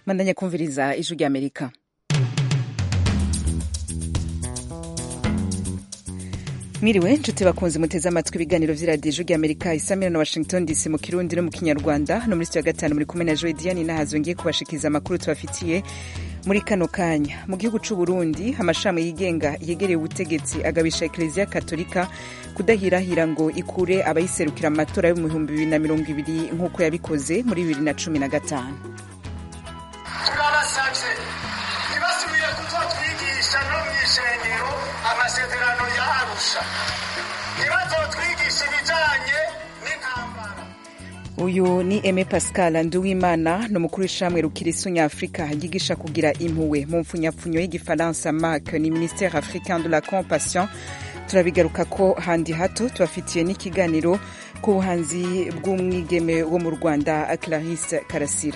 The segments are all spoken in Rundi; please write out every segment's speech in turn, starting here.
mandanya kumviriza ijwi ry'amerika mwiriwe nshuti bakunze muteze amatwi ibiganiro vy'iradiyo ijwi ry'amerika isamira na washington dc mu kirundi no mu kinyarwanda no muri sitiyo ya gatanu muri kumwe na joe diane nahazo ngiye kubashikiriza amakuru tubafitiye muri kano kanya mu gihugu c'u Burundi amashami yigenga yegereye ubutegetsi agabisha ekleziya katolika kudahirahira ngo ikure abayiserukira mu matora yo mu bihumbi bibiri na mirongo ibiri nk'uko yabikoze muri bibiri na cumi na gatanu turabasavye ntibasubire kuzotwigisha no mw'ishengero amasezerano ya arusha ntibazotwigisha ibijanye n'intambara uyu ni eme pascal nduwimana ni umukuru w'ishamwe rukirisu nyafurika ryigisha kugira impuwe mu mpfunyapfunyo y'igifaransa mark ni ministère africain de la compassion turabigaruka ko handi hato tubafitiye n'ikiganiro ku buhanzi bw'umwigeme wo mu rwanda clarisse karasira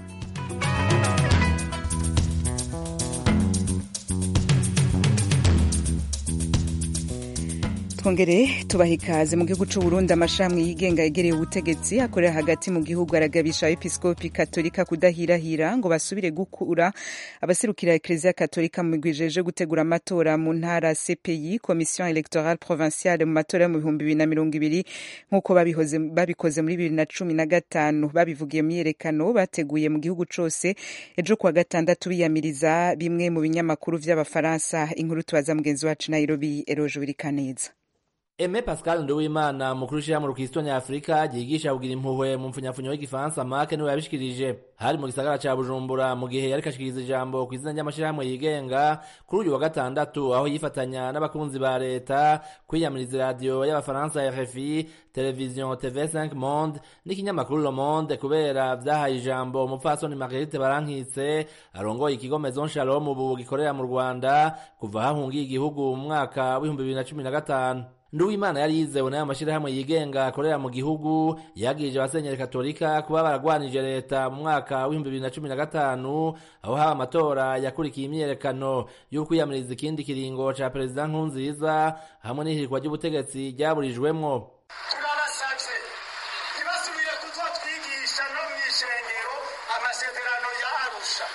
twongere tubaha ikaze mu gihugu c'u Burundi amashami yigenga yegereye ubutegetsi akorera hagati mu gihugu aragabisha episkopi katolika kudahirahira ngo basubire gukura abaserukira ekleziya katolika mu migwi ijeje gutegura amatora mu ntara CPI commission electorale provinciale mu matora yo mu bihumbi bibiri na mirongo ibiri nk'uko babikoze muri bibiri na cumi na gatanu babivugiye mu myiyerekano bateguye mu gihugu cose ejo kuwa gatandatu biyamiriza bimwe mu binyamakuru vy'abafaransa inkuru tubaza mugenzi wacu Nairobi Eroje Wirikaneza Eme Pascal Nduwimana mukuru w'ishirahamwe Rukristo Nyafurika ryigisha kugira impuhwe mu mpfunyapfunyo y'igifaransa make niwe yabishikirije hari mu gisagara ca Bujumbura mu gihe yariko ashikiriza ijambo kw'izina ry'amashirahamwe yigenga kuri uyu wa gatandatu aho yifatanya n'abakunzi ba leta kwiyamiriza iradiyo y'abafaransa RFI televiziyo TV5 Monde n'ikinyamakuru Le Monde kubera vyahaye ijambo umupfasoni Marguerite Barankitse arongoye ikigo Maison Shalom ubu gikorera mu Rwanda kuva hahungiye igihugu mu mwaka w'ibihumbi bibiri na cumi na gatanu Nduwimana yari yizewe n'ayo mashirahamwe yigenga akorera mu gihugu yagirije abasenyeri katolika kuba baragwanije leta mu mwaka w'ibihumbi bibiri na cumi na gatanu aho haba amatora yakurikiye imyiyerekano y'ukwiyamiriza ikindi kiringo ca perezida nkurunziza hamwe n'ihirikwa ry'ubutegetsi ryaburijwemwo turabasavye ntibasubire kuzotwigisha no mw'ishengero amasezerano ya arusha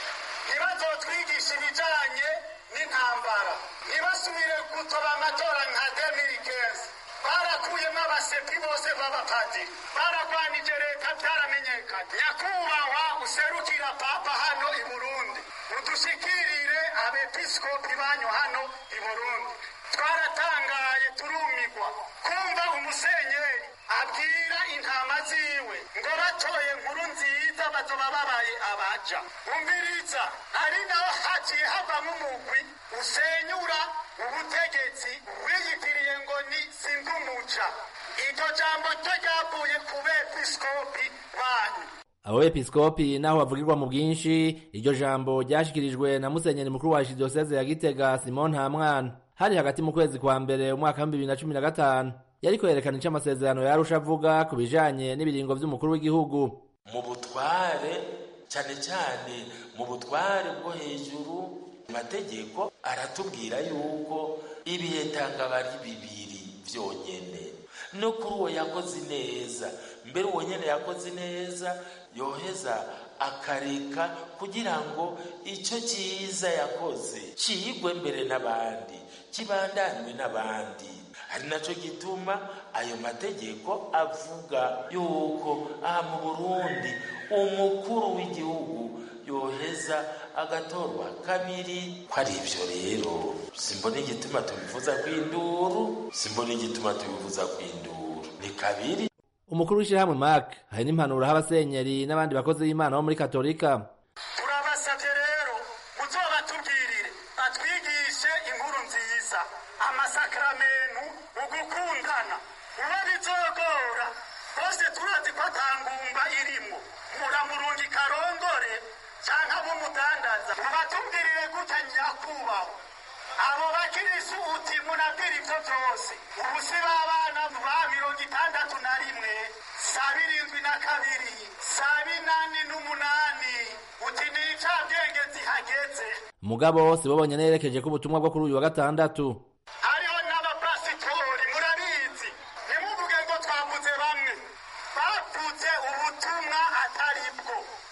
ntibazotwigisha ibijanye n'intambara ntibasubire gutoba amatora nka 2015 barakuyemo abasepi bose b'abapadiri baragwanije leta byaramenyekanye nyakubahwa userukira papa hano i burundi udushikirire abepiskopi banyu hano i burundi twaratangaye turumigwa kumva umusenyeri abwira intama ziwe ngo batoye nkuru nziza bazoba babaye abaja umviriza ari naho haciye havamo umugwi usenyura ubutegetsi wiyitiriye ngo ni sindumuca iryo jambo ryo ryavuye ku bepiskopi banyu abo bepiskopi naho bavugirwa mu bwinshi iryo jambo ryashikirijwe na musenyeri mukuru wa archidiyoseze ya gitega simon ntamwana hari hagati mu kwezi kwa mbere umwaka w'ibihumbi bibiri na cumi na gatanu yariko yerekana ico amasezerano yarusha avuga ku bijanye n'ibiringo vy'umukuru w'igihugu mu butware cyane cyane mu butware bwo hejuru amategeko aratubwira yuko ibihe tangaba ari bibiri vyonyene no kuri uwo yakoze neza mbere uwo nyene yakoze neza yoheza akareka kugira ngo icyo cyiza yakoze ciyigwe mbere n'abandi kibandanywe n'abandi ari naco gituma ayo mategeko avuga yuko aha mu burundi umukuru w'igihugu yoheza agatorwa kabiri ko ari ivyo rero simbona igituma tubivuza kw'induru simbona igituma tubivuza kw'induru ni kabiri umukuru w'ishirahamwe mark hari n'impanuro aho abasenyeri n'abandi bakozi b'imana bo muri katolika turabasavye rero muzobatubwirire batwigishe inkuru nziza amasakramentu ugukundana uwo bizogora bose turazi ko atangumba irimwo muramurungi karongore canke abumudandaza mubatubwirire gutya nyakubahwa abo bakirisu uti munabwira ivyo vyose ubusi b'abana ba mirongo itandatu na rimwe saa birindwi na kabiri saa binani n'umunani uti ni icabwenge zihageze mugabo si bo bonyene yerekeje ko ubutumwa bwo kuri uyu wa gatandatu hariho n'abapasitori murabizi ntimuvuge ngo twavuze bamwe bavuze ubutumwa atari bwo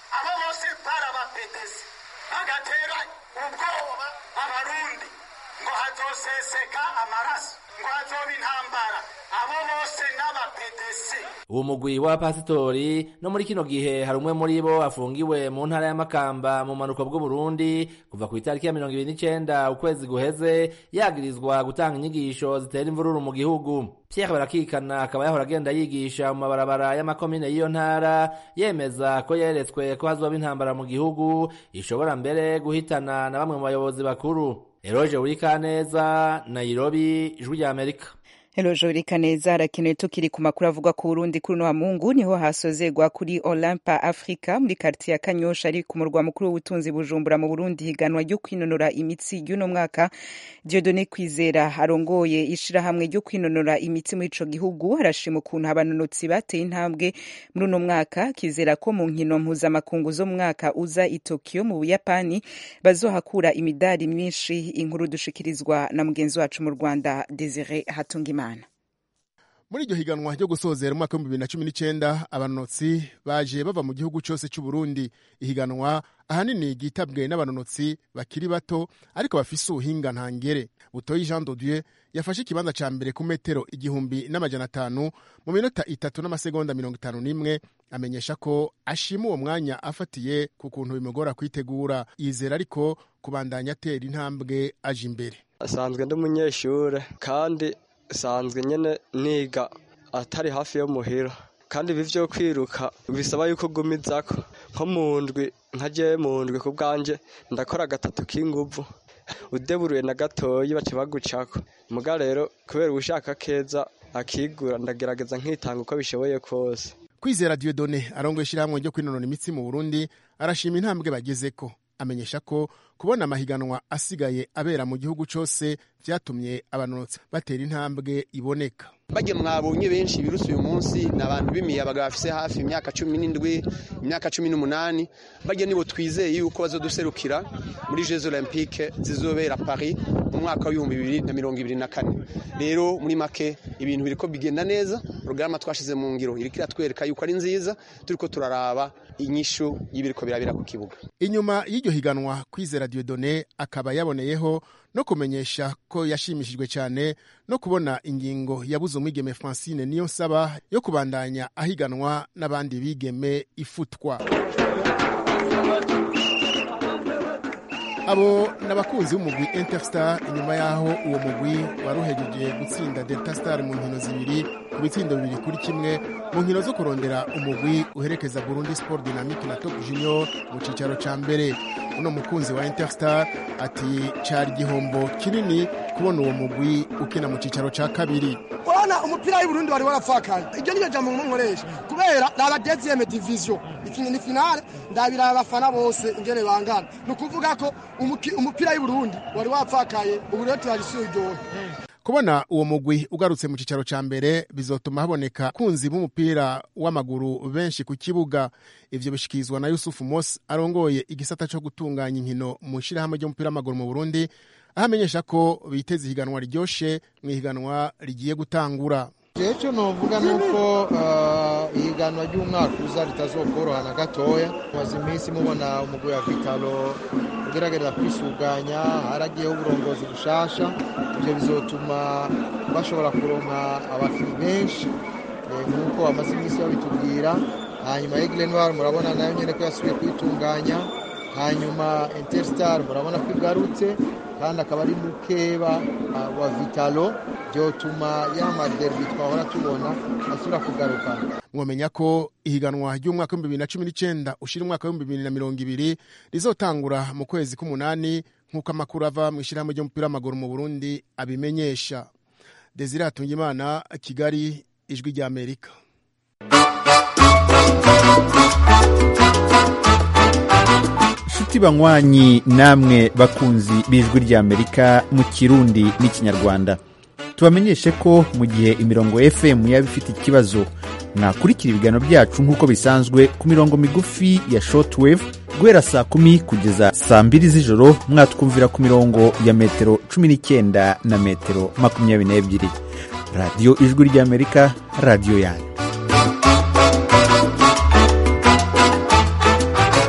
abo bose barabapedesi bagatera ubwoba abarundi ngo hazoseseka amaraso ngo hazoba intambara abo bose n'abapedesi uwo mugwi w'abapasitori no muri kino gihe hari umwe muri bo afungiwe mu ntara y'amakamba mu manuko bw'uburundi kuva ku itariki ya mirongo ibiri n'icenda ukwezi guheze yagirizwa gutanga inyigisho zitera imvururu mu gihugu pierre barakikana akaba yahora agenda yigisha mu mabarabara y'amakomine y'iyo ntara yemeza ko yeretswe ko hazoba intambara mu gihugu ishobora mbere guhitana na bamwe mu bayobozi bakuru eroge wurikaneza nairobi ijwi rya amerika Hello Jori Kaneza harakenewe tukiri ku makuru avuga ku Burundi kuri wa Mungu niho hasozerwa kuri Olympa Africa muri quartier ya Kanyosha ari ku murwa mukuru w'ubutunzi Bujumbura mu Burundi higanwa ryo kwinonora imitsi y'uno mwaka Dieudonné Kwizera arongoye ishirahamwe ryo kwinonora imitsi muri ico gihugu arashima ukuntu abanonotsi bateye intambwe muri uno mwaka kizera ko mu nkino mpuzamakungu zo mu mwaka uza i Tokyo mu Buyapani bazohakura imidari myinshi inkuru dushikirizwa na mugenzi wacu mu Rwanda Desire Hatungimana muri iryo higanwa ryo gusozera umwaka w'ibihumbi bibiri na cumi n'icyenda abanonotsi baje bava mu gihugu cyose cy'u Burundi ihiganwa ahanini ryitabwe n'abanonotsi bakiri bato ariko bafise ubuhinga ntangere butoyi jean dodieu yafashe ikibanza cya mbere ku metero igihumbi n'amajana atanu mu minota itatu n'amasegonda mirongo itanu n'imwe amenyesha ko ashima uwo mwanya afatiye ku kuntu bimugora kwitegura yizera ariko kubandanya atera intambwe aje imbere asanzwe ndi umunyeshuri kandi sanzwe nyine niga atari hafi yo muhira kandi ibi byo kwiruka bisaba yuko ugumizako nko mu ndwi nka jewe mu ndwi ku bwanje ndakora gatatu k'inguvu udeburuye na gatoyi baca bagucako muga rero kubera ubushaka keza akigura ndagerageza nkitanga uko bishoboye kose kwizera diodone arongoye ishyirahamwe ryo kwinonora imitsi mu burundi arashima intambwe bagezeko amenyesha ko kubona amahiganwa asigaye abera mu gihugu cyose byatumye abanonotsi batera intambwe iboneka bajya mwabonye benshi biruse uyu munsi ni abantu b'imiyabaga bafise hafi imyaka cumi n'indwi imyaka cumi n'umunani bajya nibo twizeye yuko bazoduserukira muri jeux olympique zizobera paris mu mwaka w'ibihumbi bibiri na mirongo ibiri na kane rero muri make ibintu biriko bigenda neza porogaramu twashize mu ngiro iriko iratwereka yuko ari nziza turiko turaraba inyishu y'ibiriko birabera ku kibuga inyuma y'iryo higanwa kwizera diodone akaba yaboneyeho no kumenyesha ko yashimishijwe cyane no kubona ingingo yabuze umwigeme francine niyo nsaba yo kubandanya ahiganwa n'abandi bigeme ifutwa abo ni abakunzi b'umugwi interstar inyuma y'aho uwo mugwi wari uhejeje gutsinda delta star mu nkino zibiri ku bitsindo bibiri kuri kimwe mu nkino zo kurondera umugwi uherekeza burundi sport dynamique na top junior mu cyicaro cya mbere uno mukunzi wa interstar ati cyari igihombo kinini kubona uwo mugwi ukina mu cyicaro cya kabiri urabona umupira w'uburundi wari warapfakaye iryo ni ryo jambo nkoresha kubera ni abadeziyeme diviziyo ikintu ni finale ndabira abafana bose ingene bangana ni ukuvuga ko umupira w'uburundi wari wapfakaye ubu rero turagisuye iryohe kubona uwo mugwi ugarutse mu cyicaro cya mbere bizotuma haboneka kunzi b'umupira w'amaguru benshi ku kibuga ivyo bishikirizwa na yusufu mos arongoye igisata cyo gutunganya inkino mu ishyirahamwe ry'umupira w'amaguru mu burundi aho amenyesha ko biteze ihiganwa ryoshe mu ihiganwa rigiye gutangura icyo novuga ni uko ihiganwa ry'umwaka uza ritazokoroha na gatoya maze iminsi mubona umugwi wa vitalo ugerageza kwisuganya haragiyeho uburongozi bushasha ibyo bizotuma bashobora kuronka abakinnyi benshi nk'uko bamaze iminsi babitubwira hanyuma egile noir murabona nayo nyine ko yasubiye kwitunganya hanyuma interstar murabona ko igarutse kandi akaba ari mukeba wa vitalo byotuma ya maderbi twahora tubona asubira kugaruka mwamenya ko ihiganwa ry'umwaka w'ibihumbi bibiri na cumi n'icyenda ushyira umwaka w'ibihumbi bibiri na mirongo ibiri rizotangura mu kwezi k'umunani nk'uko amakuru ava mu ishyirahamwe ry'umupira w'amaguru mu burundi abimenyesha desire hatungimana kigali ijwi ry'amerika inshuti banywanyi namwe bakunzi b'ijwi ry'amerika mu kirundi n'ikinyarwanda tubamenyeshe ko mu gihe imirongo fm yaba ifite ikibazo mwakurikira ibiganiro byacu nk'uko bisanzwe ku mirongo migufi ya shortwave guhera saa kumi kugeza saa mbiri z'ijoro mwatwumvira ku mirongo ya metero cumi n'icyenda na metero makumyabiri n'ebyiri radiyo ijwi ry'amerika radiyo yanyu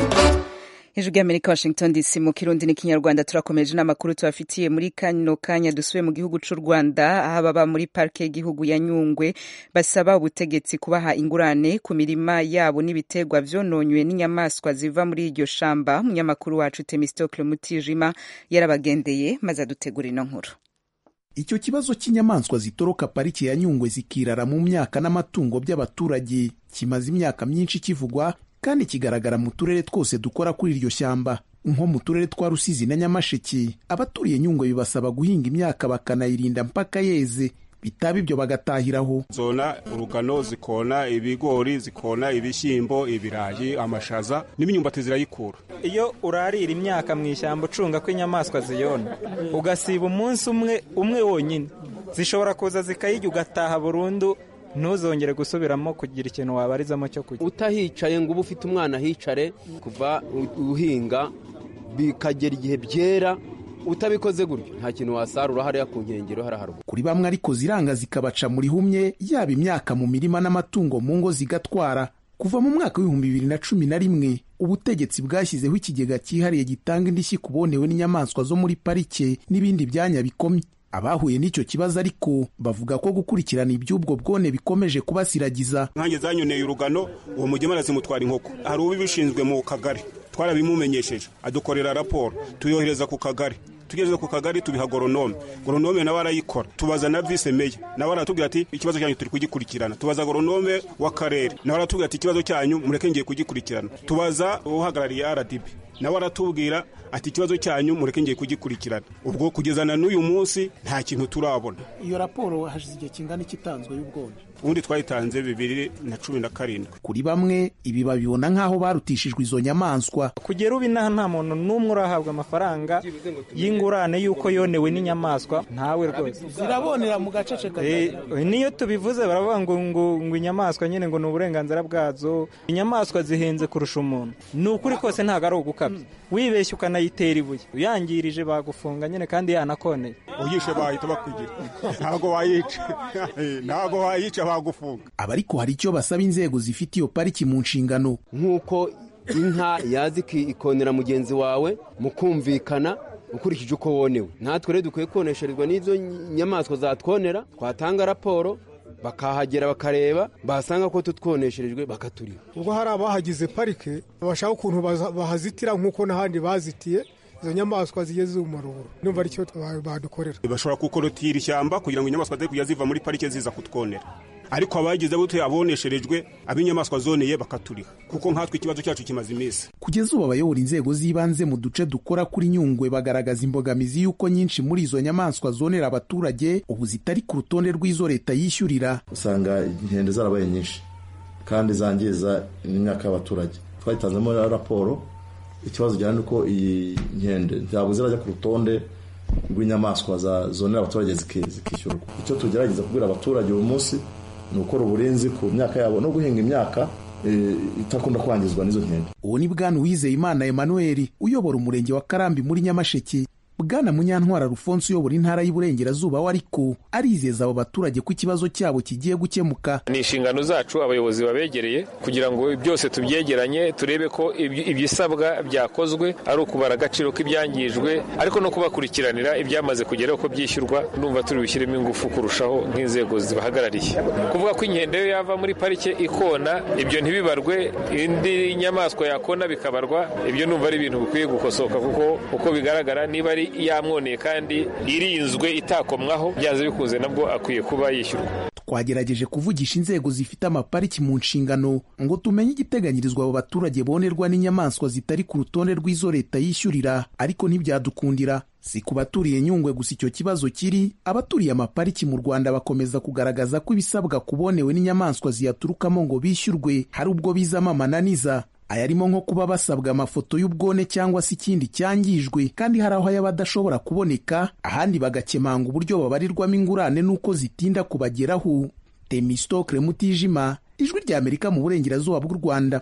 hejuru y'amerika washington dc mu kirundi n'ikinyarwanda turakomeje n'amakuru tubafitiye muri kano kanya dusubiye mu gihugu c'u rwanda aho ababa muri parike y'igihugu ya nyungwe basaba ubutegetsi kubaha ingurane ku mirima yabo n'ibiterwa vyononywe n'inyamaswa ziva muri iryo shamba umunyamakuru wacu temistocle mutijima yarabagendeye maze adutegura ino nkuru icyo kibazo cy'inyamaswa zitoroka pariki ya nyungwe zikirara mu myaka n'amatungo by'abaturage kimaze imyaka myinshi kivugwa kandi kigaragara mu turere twose dukora kuri iryo shyamba nko mu turere twa rusizi na nyamasheke abaturiye nyungwe bibasaba guhinga imyaka bakanayirinda mpaka yeze bitaba ibyo bagatahiraho zona urugano zikona ibigori zikona ibishyimbo ibirayi amashaza n'imyumbati zirayikura iyo urarira imyaka mu ishyamba ucunga ko inyamaswa ziyona ugasiba umunsi umwe umwe wonyine zishobora kuza zikayirya ugataha burundu ntuzongere gusubiramo kugira ikintu wabarizamo cyo kurya utahicaye ngo ube ufite umwana ahicare kuva uhinga bikagera igihe byera utabikoze gutyo nta kintu wasarura hariya ku nkengero hariya haruguru kuri bamwe ariko ziranga zikabaca muri humye yaba imyaka mu mirima n'amatungo mu ngo zigatwara kuva mu mwaka w'ibihumbi bibiri na cumi na rimwe ubutegetsi bwashyizeho ikigega cyihariye gitanga indishyi ku bonewe n'inyamaswa zo muri parike n'ibindi byanya bikomye abahuye n'icyo kibazo ariko bavuga ko gukurikirana iby'ubwo bwone bikomeje kubasiragiza nkange zanyoneye urugano uwo mugemara zimutwara inkoko hari ubibishinzwe mu kagari twarabimumenyesheje adukorera raporo tuyohereza ku kagari tugeze ku kagari tubiha goronome goronome nawe arayikora tubaza na vise meya nawe aratubwira ati ikibazo cyanyu turi kugikurikirana tubaza goronome w'akarere nawe aratubwira ati ikibazo cyanyu mureke ngiye kugikurikirana tubaza uhagarariye rdb nawe aratubwira ati ikibazo cyanyu mureke ngiye kugikurikirana ubwo kugeza na n'uyu munsi nta kintu turabona iyo raporo hashize igihe kingana ikitanzwe y'ubwone ubundi twayitanze bibiri na cumi na karindwi kuri bamwe ibi babibona nk'aho barutishijwe izo nyamaswa kugera ubu inaha nta muntu n'umwe urahabwa amafaranga y'ingurane y'uko yonewe n'inyamaswa ntawe rwose zirabonera mu gacece niyo tubivuze baravuga ngo ngo ngo inyamaswa nyine ngo ni uburenganzira bwazo inyamaswa zihenze kurusha umuntu ni ukuri kose ntabwo ari ugukabya wibeshye ukanayitera ibuye uyangirije bagufunga nyine kandi yanakoneye uyishe bahita bakwigira ntabwo wayica ntabwo wayica bagufunga aba ariko hari icyo basaba inzego zifite iyo pariki mu nshingano nk'uko inka yazi ikonera mugenzi wawe mu kumvikana ukurikije uko wonewe natwe rero dukwiye konesherezwa n'izo nyamaswa zatwonera twatanga raporo bakahagera bakareba basanga ko tutwonesherejwe bakaturiha ubwo hari abahagize parike bashaka ukuntu bahazitira nk'uko n'ahandi bazitiye izo nyamaswa zigeze mu maruburo numva aricyo badukorera bashobora gukorotira ishyamba kugira ngo inyamaswa zitari kujya ziva muri parike ziza kutwonera ariko abagize bute abonesherejwe ab'inyamaswa zoneye bakaturiha kuko nkatwe ikibazo cyacu kimaze iminsi kugeza ubu abayobora inzego z'ibanze mu duce dukora kuri nyungwe bagaragaza imbogamizi y'uko nyinshi muri izo nyamaswa zonera abaturage ubu zitari ku rutonde rw'izo leta yishyurira usanga inkende zarabaye nyinshi kandi zangiza imyaka y'abaturage twayitanzemo raporo ikibazo gihari ni uko iyi nkende ntabwo zirajya ku rutonde rw'inyamaswa zonera abaturage zikishyurwa icyo tugerageza kubwira abaturage uyu munsi ni ukora uburinzi ku myaka yabo no guhinga imyaka itakunda kwangizwa n'izo nkende uwo ni bwana uwizeyimana emmanuel uyobora umurenge wa karambi muri nyamasheke bwana munyantwara rufonse uyobora intara y'iburengerazuba we ariko arizeza abo baturage ko ikibazo cyabo kigiye gukemuka ni inshingano zacu abayobozi babegereye kugira ngo byose tubyegeranye turebe ko ibisabwa byakozwe ari ukubara agaciro k'ibyangijwe ariko no kubakurikiranira ibyamaze kugeraho ko byishyurwa numva turi bushyiremo ingufu kurushaho nk'inzego zibahagarariye kuvuga ko inkende yo yava muri parike ikona ibyo ntibibarwe indi nyamaswa yakona bikabarwa ibyo numva ari ibintu bikwiye gukosoka kuko uko bigaragara niba ari yamwoneye kandi irinzwe itakomwaho byanze bikunze nabwo akwiye kuba yishyurwa twagerageje kuvugisha inzego zifite amapariki mu nshingano ngo tumenye igiteganyirizwa abo baturage bonerwa n'inyamaswa zitari ku rutonde rw'izo leta yishyurira ariko ntibyadukundira si ku baturiye nyungwe gusa icyo kibazo kiri abaturiye amapariki mu rwanda bakomeza kugaragaza ko ibisabwa kubonewe n'inyamaswa ziyaturukamo ngo bishyurwe hari ubwo bizamo amananiza ayarimo nko kuba basabwa amafoto y'ubwone cyangwa se ikindi cyangijwe kandi hari aho yaba adashobora kuboneka ahandi bagakemanga uburyo babarirwamo ingurane n'uko zitinda kubageraho temistokle mutijima ijwi ry'amerika mu burengerazuba bw'u rwanda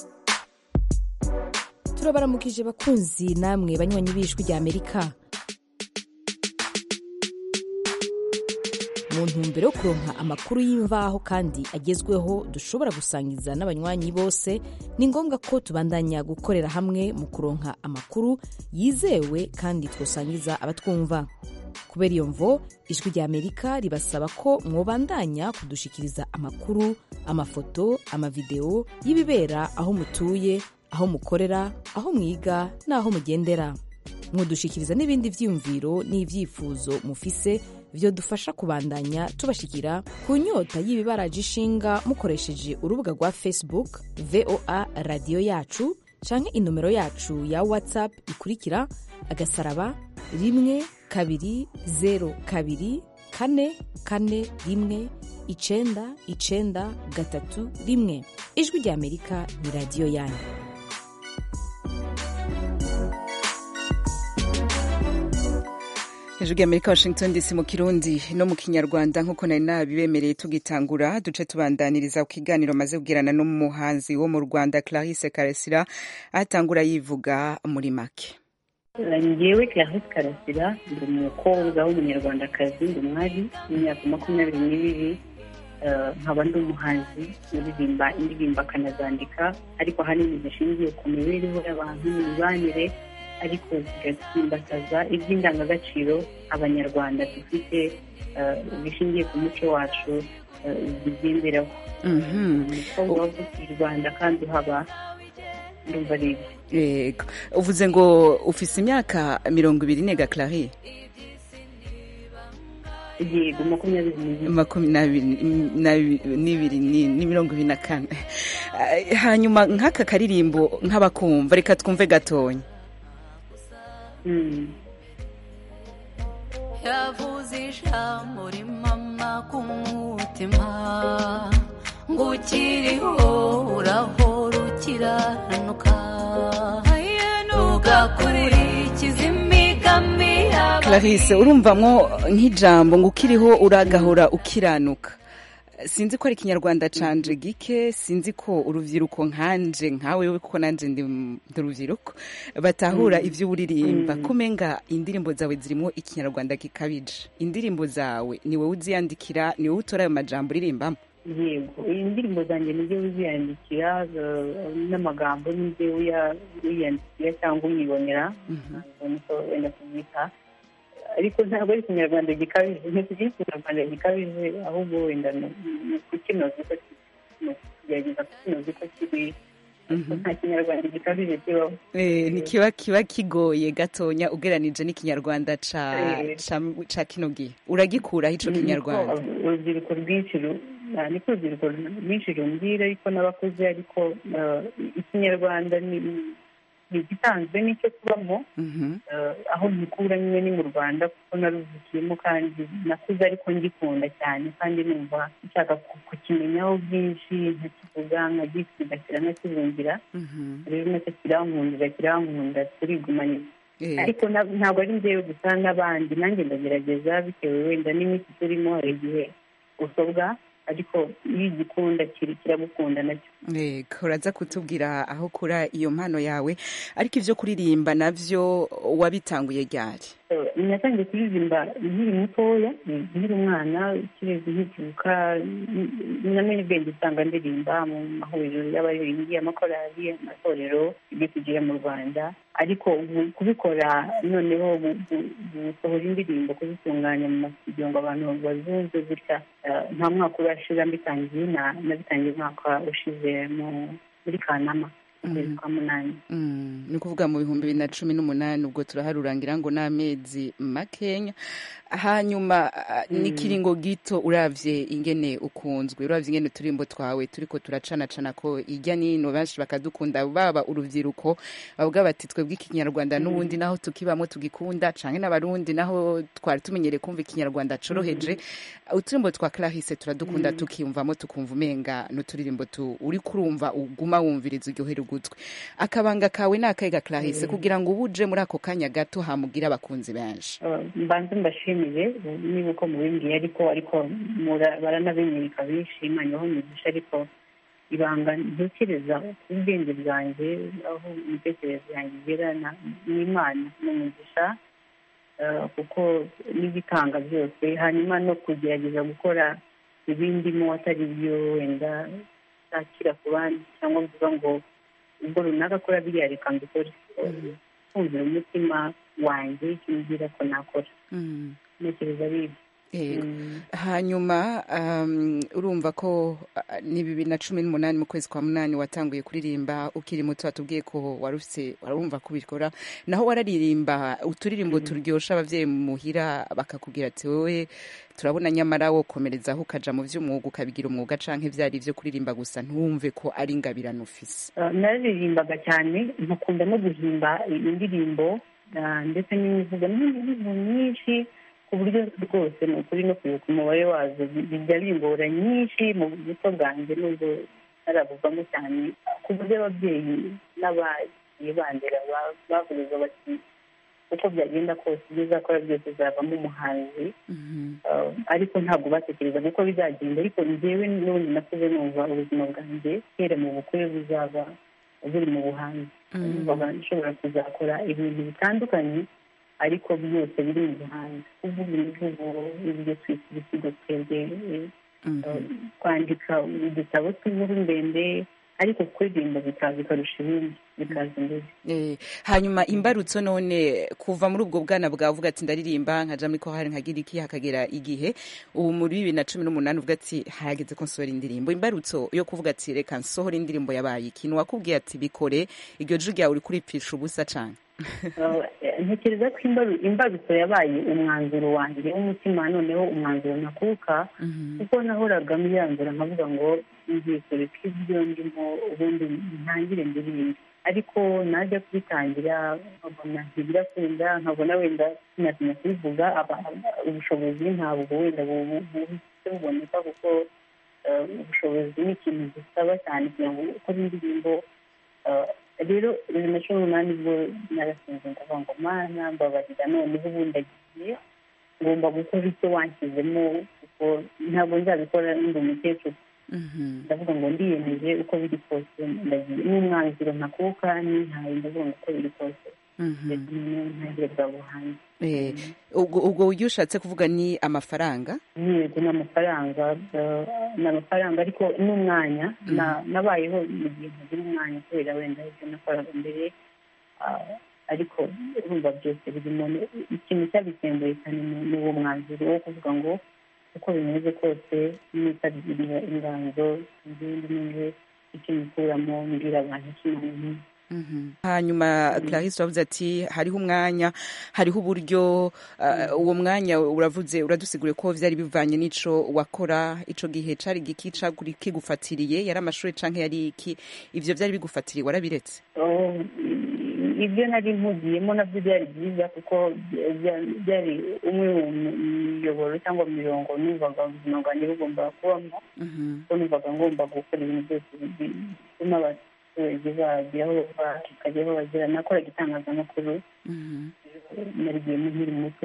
turabaramukije bakunzi namwe banywanyi b'ijwi ry'amerika mu ntumbero yo kuronka amakuru y'imvaho kandi agezweho dushobora gusangiza n'abanywanyi bose ni ngombwa ko tubandanya gukorera hamwe mu kuronka amakuru yizewe kandi twosangiza abatwumva kubera iyo mvo ijwi rya amerika ribasaba ko mwobandanya kudushikiriza amakuru amafoto amavideo y'ibibera aho mutuye aho mukorera aho mwiga n'aho mugendera mwodushikiriza n'ibindi vyiyumviro n'ivyifuzo mufise vyodufasha kubandanya tubashikira ku nyota y'ibibaraje ishinga mukoresheje urubuga rwa facebook voa radiyo yacu canke inomero yacu ya whatsapp ikurikira agasaraba rimwe kabiri zero kabiri kane kane rimwe icenda icenda gatatu rimwe ijwi rya amerika ni radiyo yanyu hejuru y'amerika washington dc mu kirundi no mu kinyarwanda nk'uko nari nabibemereye tugitangura duce tubandaniriza ku kiganiro maze kugirana n'umuhanzi wo mu rwanda clarisse karesira atangura yivuga muri make ngewe clarisse karasira ndi umukobwa w'umunyarwandakazi ndi umwari w'imyaka makumyabiri n'ibiri nkaba ndi umuhanzi uririmba indirimbo akanazandika ariko ahanini zishingiye ku mibereho y'abantu imibanire ariko zigasimbataza iby'indangagaciro abanyarwanda dufite bishingiye ku muco wacu zigenderaho umukobwa wavukiye i rwanda kandi uhaba ndumva ari ibyo yego uvuze ngo ufise imyaka mirongo ibiri nega clarie yego makumyabiri n'ibiri ni mirongo ibiri na kane hanyuma nk'aka karirimbo nk'abakumva reka twumve gatonya yavuze ijambo rimama ku mutima ngo ukiriho urahora ukiranuka ntugakurikize imigami clarisse urumvamwo nk'ijambo ngo ukiriho uragahora ukiranuka sinzi ko ari ikinyarwanda canje gike sinzi ko urubyiruko nkanje nkawe we kuko nanje ndi urubyiruko batahura ivyo uririmba kumenga indirimbo zawe zirimo ikinyarwanda gikabije indirimbo zawe ni wowe uziyandikira ni wowe utora ayo majambo uririmbamo yego indirimbo zanjye nibyo uziyandikira n'amagambo nibyo wiyandikira cyangwa umwibonera niko wenda kubyita ariko ntabwo ari ikinyarwanda gikabije ntitugira ikinyarwanda gikabije ahubwo wenda ni ukukinoza uko kugerageza kukinoza uko kiri nta kinyarwanda gikabije kibaho ntikiba kiba kigoye gatonya ugeranije n'ikinyarwanda ca kino gihe uragikuraho ico kinyarwanda urubyiruko rwinshi niko urubyiruko rwinshi rumbwira ariko n'abakuze ariko ikinyarwanda ni igitanzwe n'icyo kubamo aho gikura nyine ni mu rwanda kuko naruvukiyemo kandi nakuze ariko ngikunda cyane kandi numva nshaka kukimenyaho byinshi nkakivuga nkagisigasira nkakibumvira rero nacyo kirankundira kirankunda turigumanye ariko ntabwo ari njyewe gusa n'abandi nanjye ndagerageza bitewe wenda n'iminsi turimo hari igihe usobwa ariko iyo igikunda kiri kiragukunda nacyo yego uraza kutubwira aho ukura iyo mpano yawe ariko ibyo kuririmba nabyo wabitanguye ryari natangiye kuririmba nkiri mutoya nkiri umwana kirezi nkikibuka namenye ubwenge usanga ndirimba mu mahuriro y'abaririmbyi amakorali amatorero ibyo tugira mu rwanda ariko kubikora noneho gusohora indirimbo kuzitunganya mu masidiyo ngo abantu bazumve gutya nta mwaka urashira mbitangiye nabitangiye umwaka ushize muri kanama ukwezi kwa munani ni ukuvuga mu bihumbi bibiri na cumi n'umunani ubwo turaharurangira ngo ni amezi makenya hanyuma n'ikiringo gito uravye ingene ukunzwe uravye ingene uturimbo twawe turiko turacanacana ko ijya nino benshi bakadukunda baba urubyiruko bavuga bati twebwe ikinyarwanda n'ubundi naho tukibamo tugikunda canke n'abarundi naho twari tumenyereye kumva ikinyarwanda coroheje uturimbo twa clarisse turadukunda tukiyumvamo tukumva umenga n'uturirimbo uri kurumva uguma wumviriza uryohera ugutwi akabanga kawe ni akahe ga clarisse kugira ngo ubu uje muri ako kanya gato hamugira abakunzi benshi mbanze mbashimire niba uko mubimbwiye ariko ariko baranabinyereka bishima niho mugisha ariko ibanga ntekereza ku bwenge bwanjye aho imitekerereze yanjye igera n'imana n'umugisha eh, kuko n'igitanga byose hanyuma no kugerageza gukora ibindimo atari byo wenda ntakira ku bandi cyangwa mvuga ngo ubwo runaka akora biriya reka mbikore kumvira umutima wanjye kimbwira ko nakora Mm. ntekereza ari ibyo Yego. hanyuma um, urumva ko uh, ni bibiri na cumi n'umunani mu kwezi kwa munani watanguye kuririmba ukiri muto watubwiye ko wari ufise warumva kubikora naho wararirimba uturirimbo turyosha abavyeyi muhira bakakubwira ati wowe turabona nyamara wokomerezaho ukaja mu vy'umwuga ukabigira umwuga canke vyari ivyo kuririmba gusa ntumve ko ari ingabirano ufise Uh, nararirimbaga cyane nkakunda no guhimba indirimbo uh, ndetse n'imivugo n'imivugo myinshi ku buryo rwose ni ukuri no kwibuka umubare wazo bi- bijya bingora nyinshi mu buto bwanjye nubwo naravugamo cyane ku buryo ababyeyi n'abagiye bandera ba- bavugaga bati uko byagenda kose ibyo uzakora byose uzavamo umuhanzi Uh, ariko ntabwo batekerezaga ko bizagenda ariko njyewe n'ubundi nakuze numva ubuzima bwanjye kera mu bukwe buzaba buri mu buhanzi numvaga nshobora kuzakora ibintu bitandukanye ariko byose biri mu buhanzi kuvuga imivugo ibyo twita ibisigo twebwe eh, uh, kwandika udutabo tw'inkuru ndende ariko kuririmba bikaza bikarusha ibindi bikaza imbere Eh, hanyuma imbarutso none kuva muri ubwo bwana bwawe uvuga ati ndaririmba nkaja muri kohari nkagira iki hakagera igihe ubu muri bibiri na cumi n'umunani uvuga ati harageze ko nsohora indirimbo imbarutso yo kuvuga ati reka nsohora indirimbo yabaye ikintu wakubwiye ati bikore iryo jwi ryawe uri kuripisha ubusa cane Uh, ntekereza ko imbaru- imbarutso yabaye umwanzuro wanjye w'umutima noneho umwanzuro nakuka kuko nahoraga myanzura nkavuga ngo ngiye kureka ibyo ndimo ubundi ntangire ndirimbe ariko najya kubitangira nkabona ntibirakunda nkabona wenda sinatinya kubivuga aba- ubushobozi ntabwo wenda bu- bu- buhise buboneka kuko uh, ubushobozi ni ikintu gisaba cyane kugira ngo ukore indirimbo uh, rero bibiri na cumi n'umunani bwo narasinze ndavuga ngo mana mbabarira noneho ubundi agiye ngomba gukora icyo wanshyizemo kuko ntabwo nzabikora ndi umukecuru ndavuga ngo ndiyemeje uko biri kose ndagiye n'umwanzuro ntakuka nintaye ndavuga ngo uko biri kose reka noneho ntangire bwa buhanzi Eh, ubwo ubwo buryo ushatse kuvuga ni amafaranga yego ni amafaranga uh, ni amafaranga ariko n'umwanya na- nabayeho mu gihe ntagira umwanya kubera wenda ibyo nakoraga mbere uh, ariko urumva byose birimo ni- ikintu cyabisembuye cyane ni- ni uwo mwanzuro wo kuvuga ngo uko bimeze kose nitabira inganzo izindi n'imwe icyo nikuramo mbwira abantu ikintu hanyuma clarisse uravuze ati hariho umwanya hariho uburyo uh, uwo mwanya uravuze uradusigure ko vyari bivanye n'ico wakora ico gihe cari igiki caguri kigufatiriye yari amashuri canke yari iki ivyo vyari bigufatiriye warabiretse Oh, ibyo nari mpugiyemo nabyo byari byiza kuko bya- byari umwe mu miyoboro cyangwa mu mirongo numvaga ubuzima bwanjye bugomba kubamo kuko numvaga ngomba gukora ibintu byose bi- bituma abaturage bagira aho bakajya aho bagera nakoraga itangazamakuru narigiyemo nkiri muto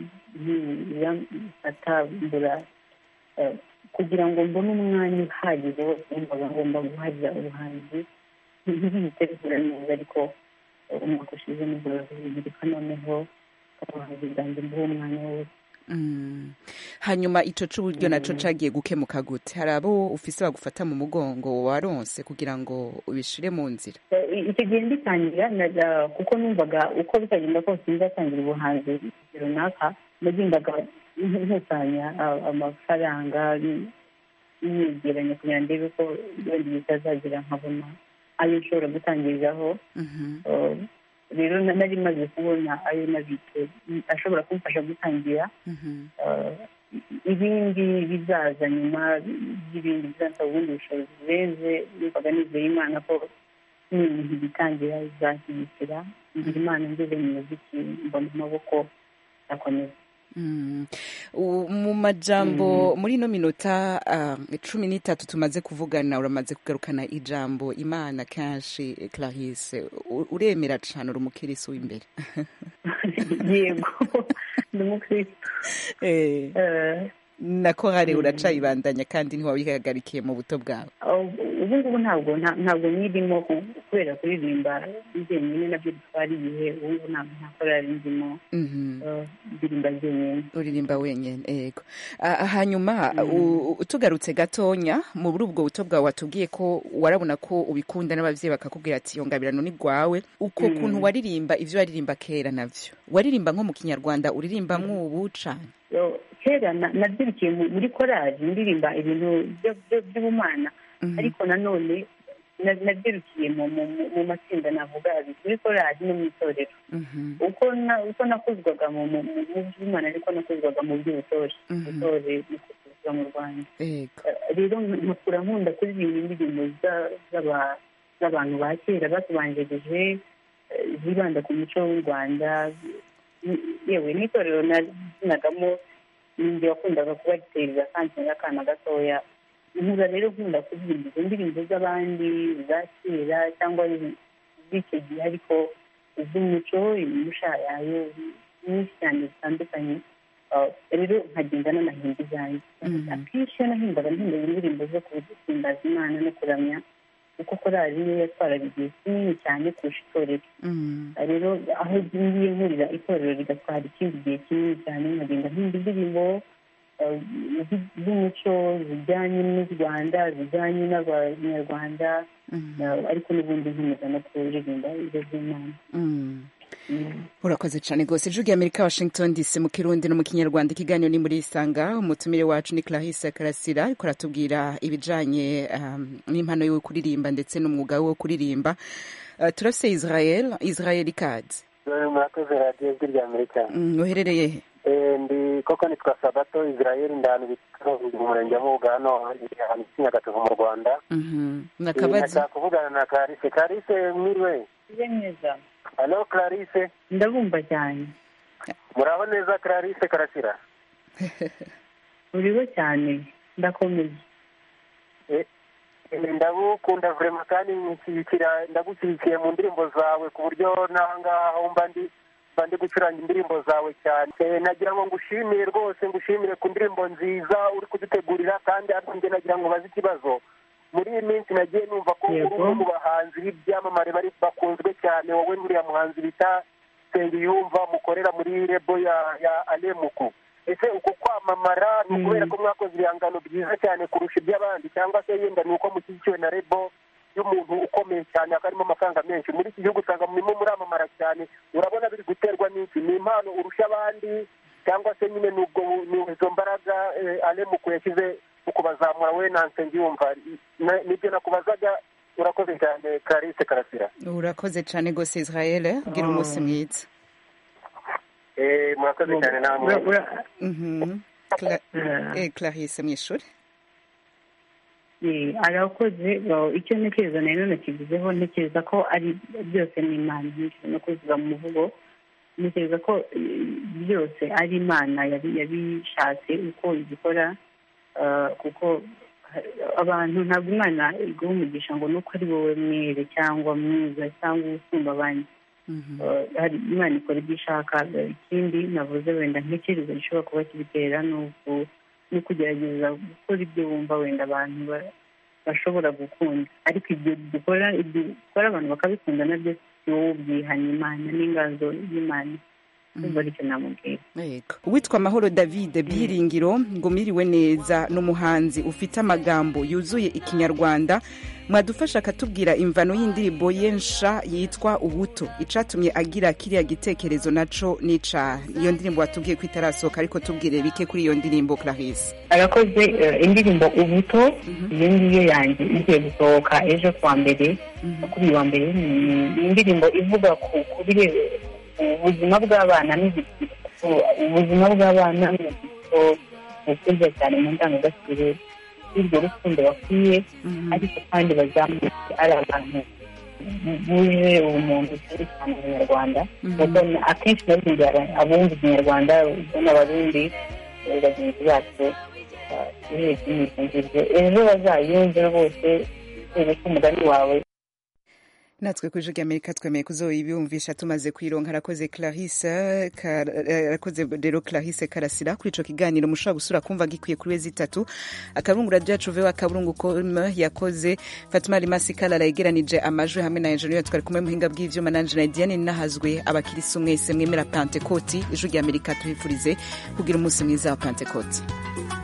nkiratambura kugira ngo mbone umwanya uhagije wose numvaga ngomba guharira ubuhanzi ntibihite bihura neza ariko umwaka ushize nibwo bihirika noneho ubuhanzi bwanjye mbuhe umwanya wose Mm. hanyuma ico c'uburyo naco cagiye gukemuka gute hari abo ufise bagufata mu mugongo waronse kugira ngo ubishire mu nzira Eh, icyo gihe mbitangira naga- kuko numvaga uko bitagenda kose nzatangira ubuhanzi runaka nagendaga nkusanya a- amafaranga niyegeranya kugira ngo ndebe ko wenda bitazagira nkabona ayo nshobora gutangiriraho Eh, rero na- nari maze kubona ayo nabitse mm, ashobora kumfasha gutangira Eh, ibindi bizaza nyuma y'ibindi bizansaba ubundi bushobozi burenze numvaga nizeye imana ko n'ibintu bitangira bizashyigikira ngira imana ngeze mu muziki mbona amaboko akomeza Mm. U- mu majambo muri ino minota uh, cumi n'itatu tumaze kuvugana uramaze kugarukana ijambo imana kenshi eh, clarisse U- uremera cane uri umukirisi w'imbere yego ndi umukristo Eh. Eh, na korale uracayibandanya kandi ntiwabihagarikiye mu buto bwawe ubu ngubu ntabwo nta- ntabwo nyirimo ku- kubera kuririmba njyenyine nabyo bitwara igihe ubu ngubu ntabwo nta korali ndimo Mhm. eh, ndirimba njyenyine uririmba wenyine yego Ah, hanyuma u- u- tugarutse gatonya muri ubwo buto bwawe watubwiye ko warabona ko ubikunda n'ababyeyi bakakubwira ati iyo ngabirano ni rwawe uko Mm. kuntu waririmba ibyo waririmba kera navyo waririmba nko mu kinyarwanda uririmba nk'ubu cane Yo, kera na- nabyirukiye mu- muri korali ndirimba ibintu byo- byo- by'ubumana ariko nanone na- nabyirukiye mu mu- mu- mu matsinda navuga abiri muri korali no mu itorero uko na- uko nakuzwaga mu mu- mu- mu by'imana ariko nakuzwaga mu by'ubutore ubutore no kuzwa mu rwanda yego rero nkakura nkunda kuririmba indirimbo za- z'aba- z'abantu ba kera batubanjirije eh, zibanda ku muco w'u rwanda yewe n'itorero nazinagamo ninjye wakundaga kubatereza kandi n'akana gatoya nkura rero nkunda kuririmba izo ndirimbo z'abandi za kera cyangwa z'icyo gihe ariko iz'umuco imushayayo nyinshi cyane zitandukanye Uh, rero nkagenda n'amahimba izanjye akenshi iyo nahimbaga mpimbaga indirimbo zo guhimbaza imana no kuramya kuko korali niyo yatwaraga igihe kinini cyane kurusha itorero rero aho ngiye nkurira itorero rigatwara ikindi gihe kinini cyane nkagenda mpimba indirimbo uh, zi- z'umuco zijyanye n'u rwanda zijyanye n'abanyarwanda uh, ariko n'ubundi nkomeza no kuririmba izo z'imana urakoze cyane rwose ijwi amerika washington dc mu kirundi no mu kinyarwanda ikiganiro ni muri isanga umutumire wacu ni clarisse karasira ariko aratubwira ibijanye um, n'impano yo kuririmba ndetse n'umwuga wo kuririmba uh, turafise israel israel ikaze murakoze radiyo ijwi rya amerika Mm, uherereye he Eh, ndi koko nitwa sabato israel ndahanu bita mu murenge wa mubuga hano ahantu kinyagatovu mu rwanda Mhm. Eh, nakabazi ndashaka kuvugana na clarisse clarisse mwiriwe Ije neza halo clarisse ndabumva cyane muraho neza clarisse karasira uriho cyane ndakomeye Eh, eh, ndagukunda vrema kandi nshyigikira ndagushyigikiye mu ndirimbo zawe ku buryo n'ahangaha aho mba ndi mba ndi gucuranga indirimbo zawe cyane Eh, nagira ngo ngushimire rwose ngushimire ku ndirimbo nziza uri kudutegurira kandi ariko njye nagira ngo baze ikibazo muri iyi minsi nagiye numva ko uri umwe mu bahanzi b'ibyamamare bari bakunzwe cyane wowe n'uriya muhanzi bita Nsengiyumva mukorera muri rebo ya ya alemuku ese uko kwamamara ni ukubera ko mwakoze ibihangano byiza cyane kurusha iby'abandi cyangwa se yenda ni uko mushyigikiwe na rebo y'umuntu ukomeye cyane akarimo amafaranga menshi muri iki gihugu usanga murimo muramamara cyane urabona biri guterwa n'iki ni impano urusha abandi cyangwa se nyine ni ubwo ni izo mbaraga eh, alemuku yashyize mu kubazamura we na nsengiyumva Na- nibyo nakubazaga urakoze cyane clarisse karasira urakoze cyane rwose israel ugira umunsi mwiza Eh, murakoze cyane namwe Mhm. Cla- eh, clarisse mwishuri Eh, arakoze uh, icyo ntekereza na none kivuzeho ntekereza ko ari byose ni imana nyinshi no kuziba mu muvugo ntekereza ko eh, byose ari imana yabi- yabishatse uko ibikora uh, kuko ha- abantu ntabwo imana iguha umugisha ngo nuko ari wowe mwere cyangwa mwiza cyangwa usumba abandi Uh, hari imana ikora ibyo ishaka Uh, ikindi navuze wenda ntekereza gishobora kuba kibitera ni uku- ni ukugerageza gukora ibyo wumva wenda abantu ba- bashobora gukunda ariko ibyo dukora ibyo dukora abantu bakabikunda nabyo si wowe ubyihanye imana n'inganzo y'imana numva aricyo namubwira yego uwitwa mahoro david byiringiro ngo mwiriwe neza ni umuhanzi ufite amagambo yuzuye ikinyarwanda mwadufasha akatubwira imvano y'indirimbo ye nsha yitwa ubuto icatumye agira kiriya gitekerezo naco nica iyo ndirimbo watubwiye ko itarasohoka ariko tubwire bike kuri iyo ndirimbo clarisse arakoze eh, indirimbo ubuto iyo ngiyo yanjye igiye gusohoka ejo kuwa mbere kuri uyu wa mbere ni ni indirimbo ivuga ku ku bire- ubuzima bw'abana n'igitsiko ubuzima bw'abana n'igitsiko bukunze cyane mu ndangagaciro y'urwo rukundo bakwiye ariko kandi bazamuke ari abantu buje ubumuntu cyane cyane abanyarwanda kuko na- akenshi nabwira abumva ikinyarwanda n'abarundi eh, bagenzi bacu urebye n'ibyo ngibyo ejo bazayumve rwose kubera ko umugani wawe natwe ku ijwi ry'amerika twemeye kuzoyibumvisha tumaze kuyironka arakoze clarisse arakoze rero clarisse karasira kuri ico kiganiro mushobora gusura kumva gikwiye kuri wezi itatu akaburungu radio yacu veho akaburungu com yakoze fatuma rimasi kalala yegeranije amajwi hamwe na enjeniyeri twari kumwe muhinga bw'ivyuma nanje na diane nahazwe abakirisi mwese mwemera pentekoti ijwi ry'amerika tuhifurize kugira umunsi mwiza wa pentekoti